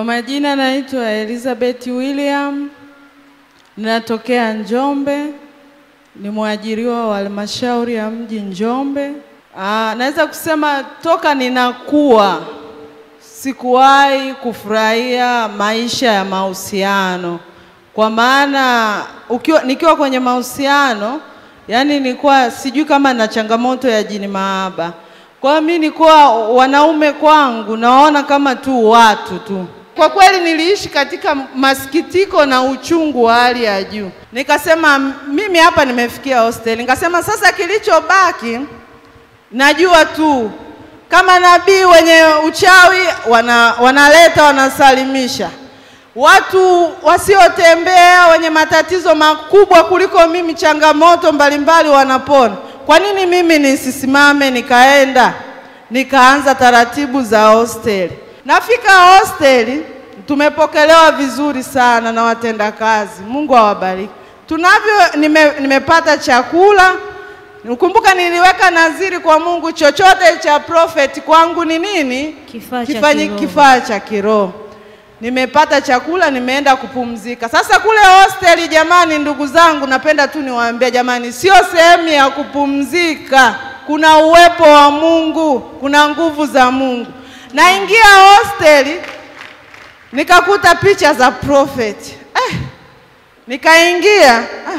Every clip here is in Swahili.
Kwa majina naitwa Elizabeth William, ninatokea Njombe, ni mwajiriwa wa halmashauri ya mji Njombe. Aa, naweza kusema toka ninakuwa sikuwahi kufurahia maisha ya mahusiano, kwa maana ukiwa, nikiwa kwenye mahusiano yani nilikuwa sijui kama na changamoto ya jini mahaba. Kwa hiyo mimi nilikuwa wanaume kwangu naona kama tu watu tu. Kwa kweli niliishi katika masikitiko na uchungu wa hali ya juu. Nikasema mimi hapa nimefikia hostel. Nikasema sasa kilichobaki najua tu kama nabii wenye uchawi wana, wanaleta wanasalimisha watu wasiotembea wenye matatizo makubwa kuliko mimi, changamoto mbalimbali wanapona. Kwa nini mimi nisisimame nikaenda nikaanza taratibu za hosteli? Nafika hosteli, tumepokelewa vizuri sana na watendakazi, Mungu awabariki. Tunavyo nime, nimepata chakula Ukumbuka niliweka naziri kwa Mungu, chochote cha prophet kwangu ni nini? Kifaa cha Kifanyi- kiroho. kifaa cha kiroho. Nimepata chakula, nimeenda kupumzika. Sasa kule hosteli, jamani, ndugu zangu, napenda tu niwaambie jamani, sio sehemu ya kupumzika. Kuna uwepo wa Mungu, kuna nguvu za Mungu. Naingia hosteli nikakuta picha za prophet eh, nikaingia ah,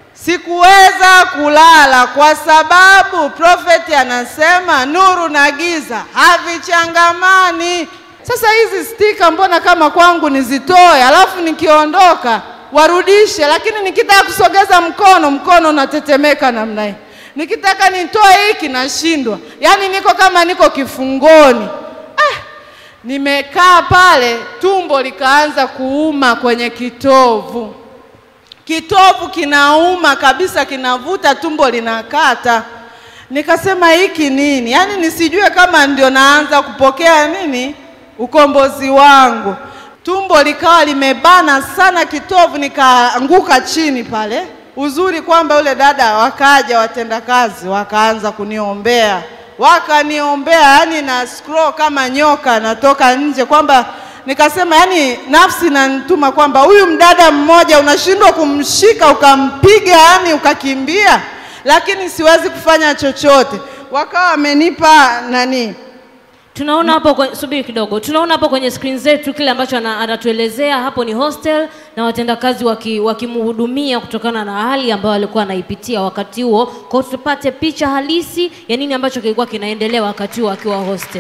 Sikuweza kulala kwa sababu profeti anasema nuru na giza havichangamani. Sasa hizi stika mbona kama kwangu nizitoe, alafu nikiondoka warudishe, lakini nikitaka kusogeza mkono, mkono unatetemeka namna hii. Nikitaka nitoe hiki nashindwa, yaani niko kama niko kifungoni. Ah, nimekaa pale, tumbo likaanza kuuma kwenye kitovu kitovu kinauma kabisa, kinavuta, tumbo linakata. Nikasema hiki nini? Yaani nisijue kama ndio naanza kupokea nini ukombozi wangu. Tumbo likawa limebana sana kitovu, nikaanguka chini pale. Uzuri kwamba yule dada wakaja watendakazi wakaanza kuniombea, wakaniombea, yani na scroll kama nyoka natoka nje kwamba nikasema yani nafsi nanituma kwamba huyu mdada mmoja unashindwa kumshika ukampiga, yani ukakimbia, lakini siwezi kufanya chochote. Wakawa wamenipa nani Tunaona hapo kwe- subiri kidogo, tunaona hapo kwenye screen zetu kile ambacho ana- anatuelezea hapo ni hostel na watendakazi waki- wakimhudumia kutokana na hali ambayo alikuwa anaipitia wakati huo. Kwa hiyo tupate picha halisi ya nini ambacho kilikuwa kinaendelea wakati huo akiwa hostel.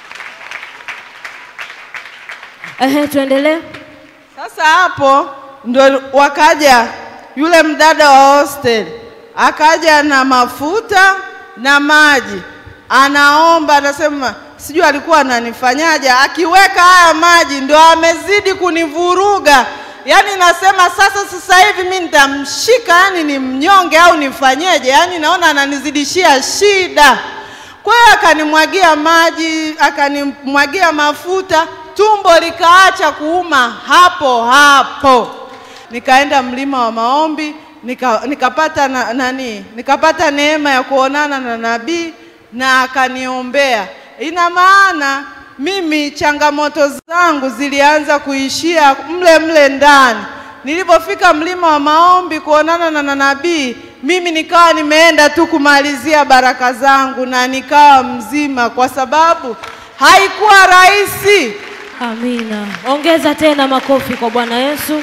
Ehe, tuendelee. Sasa hapo ndo wakaja yule mdada wa hostel akaja na mafuta na maji, anaomba, anasema sijui alikuwa ananifanyaje, akiweka haya maji ndo amezidi kunivuruga. Yaani nasema sasa, sasa hivi mi nitamshika, yani ni mnyonge au nifanyeje? Yaani naona ananizidishia shida. Kwa hiyo akanimwagia maji, akanimwagia mafuta, tumbo likaacha kuuma hapo hapo. Nikaenda mlima wa maombi, nika, nikapata na, nani, nikapata neema ya kuonana na nabii na akaniombea. Ina maana mimi changamoto zangu zilianza kuishia mle mle ndani. Nilipofika mlima wa maombi kuonana na na nabii, mimi nikawa nimeenda tu kumalizia baraka zangu na nikawa mzima, kwa sababu haikuwa rahisi. Amina. Ongeza tena makofi kwa Bwana Yesu.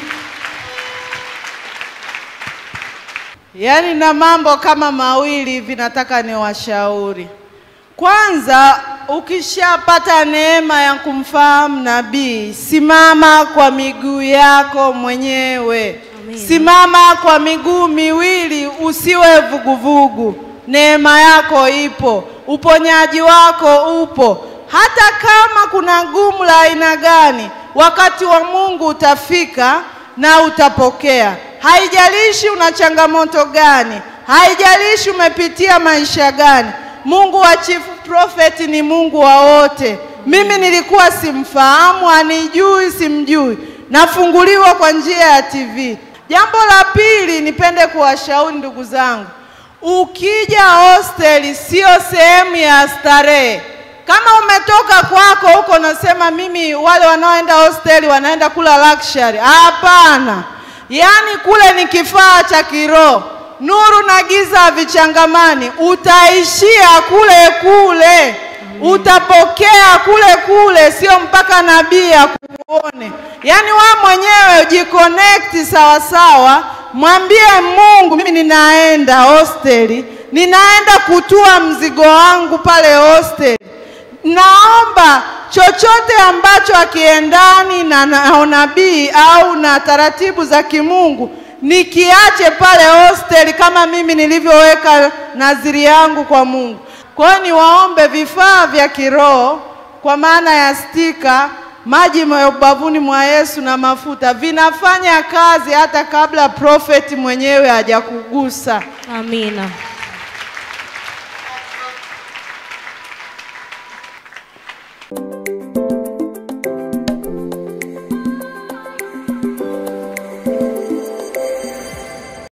Yaani na mambo kama mawili hivi nataka niwashauri. Kwanza, ukishapata neema ya kumfahamu nabii, simama kwa miguu yako mwenyewe. Amina. Simama kwa miguu miwili, usiwe vuguvugu. Neema yako ipo, uponyaji wako upo. Hata kama kuna gumu la aina gani, wakati wa Mungu utafika na utapokea. Haijalishi una changamoto gani, haijalishi umepitia maisha gani. Mungu wa Chief Prophet ni Mungu wa wote. Mimi nilikuwa simfahamu, anijui, simjui, nafunguliwa kwa njia ya TV. Jambo la pili, nipende kuwashauri ndugu zangu, ukija hosteli sio sehemu ya starehe. Kama umetoka kwako huko unasema mimi, wale wanaoenda hosteli wanaenda kula luxury. Hapana, yaani kule ni kifaa cha kiroho. Nuru na giza havichangamani, utaishia kule kule, utapokea kule kule, sio mpaka nabii akuone. Yaani wewe mwenyewe ujiconnect sawa sawa, mwambie Mungu, mimi ninaenda hosteli, ninaenda kutua mzigo wangu pale hosteli naomba chochote ambacho akiendani na, na unabii au na taratibu za kimungu nikiache pale hosteli, kama mimi nilivyoweka nadhiri yangu kwa Mungu. Kwa hiyo niwaombe vifaa vya kiroho kwa maana ya stika, maji ya ubavuni mwa Yesu na mafuta vinafanya kazi hata kabla profeti mwenyewe hajakugusa. Amina.